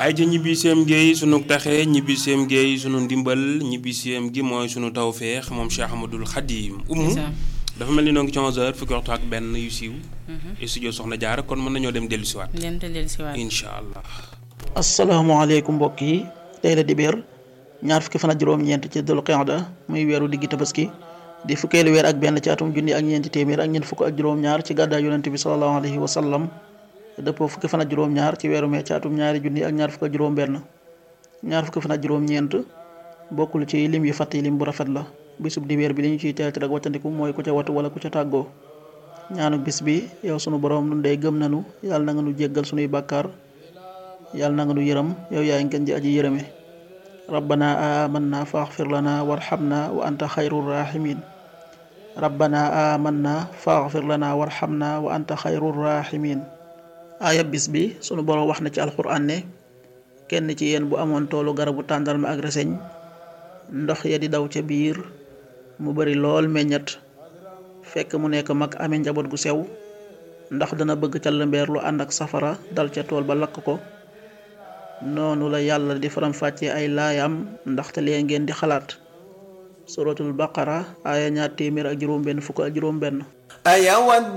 ay ca ñibbiseem géey sunu taxe ñibbiseem géey sunu ndimbal ñibbiseem gi mooy sunu tawféex moom Cheikh Ahmadoul Khadim umu dafa mel ni noo ngi ci 11h fukki waxtu ak benn yu siiw studio soxna Jaara kon mën nañoo dem dellu siwaat dem te dellu siwaat incha allah asalaamaaleykum mbokk yi tey la dibéer ñaar fukki fan ak juróom-ñeent ci dul qiyada muy weeru diggi tabaski di fukkeelu weer ak benn ci atum junni ak ñeenti téeméer ak ñeent fukk ak juróom-ñaar ci gàddaay yonente bi sallallahu alayhi wa sallam dëppoo fukki fan ak juróom-ñaar ci weeru mee ci atum ñaari junni ak ñaar fukk ak juróom-benn ñaar fukki fan ak juróom-ñeent bokkul ci lim yu fàtt yi lim bu rafet la bisub dibéer bi li ñu ciy teel rek wattandiku mooy ku ca watu wala ku ca tàggoo ñaanu bis bi yow sunu borom nun day gëm nanu yàlla na nga nu jéggal sunuy bàkkaar yàlla na nga nu yërëm yow yaay ngeen ji aji yërëme rabbana amanna faghfir lana warhamna wa anta xayrul rahimin rabbana amanna faghfir lana warhamna wa anta xayrul rahimin aaya bis bi sunu borom wax na ci alquran ne kenn ci yéen bu amoon toolu garabu tàndarma ak reseñ ndox ya di daw ca biir mu bari lool meññat fekk mu nekk mag amee njaboot gu sew ndax dana bëgg ca lëmbeer lu ànd ak safara dal ca tool ba lakk ko noonu la yàlla di faram fàccee ay laayam ndaxte lee ngeen di xalaat suratul baqara aaya ñaar téeméer ak juróom benn fukk ak juróom benn